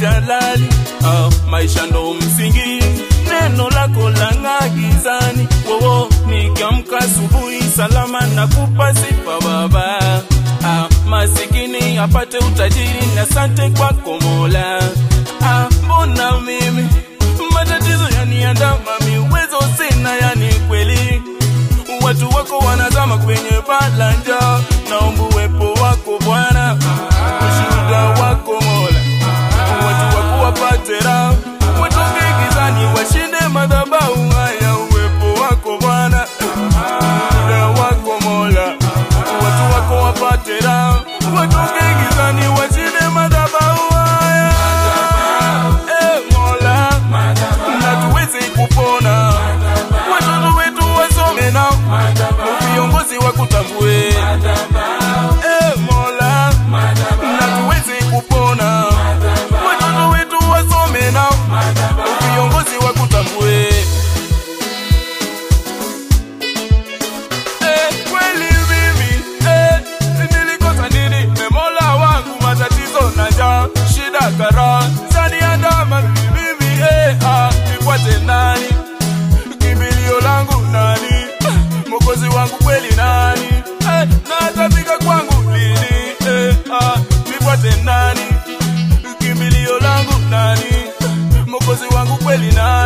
jalali ah, maisha ndo msingi neno lako lang'aa gizani wowo nikiamka asubuhi salama na kupa sifa baba ah, masikini apate utajiri na sante kwako mola ah, mbona mimi matatizo yaniandama miwezo sina yani kweli watu wako wanazama kwenye balanja naomba uwepo wako bwana ushuhuda wako mola watu wako wapate raha watoke gizani washinde madhabahu haya uwepo wako bwana ushuhuda wako mola watu wako wapate raha watoke gizani washinde madhabahu haya Eh, mola na tuweze kupona watoto wetu wasome nao viongozi wakutambue Eh, mola na tuweze kupona watoto wetu wasome nao viongozi wakutambue Eh, kweli mimi eh, nilikosa nini Eh, mola wangu matatizo na njaa shida kara zaniandama mimi eh, ah, nifuate nani kimbilio langu nani mokozi wangu kweli nani eh, na atafika kwangu lini eh, ah, nifuate nani kimbilio langu nani mokozi wangu kweli nani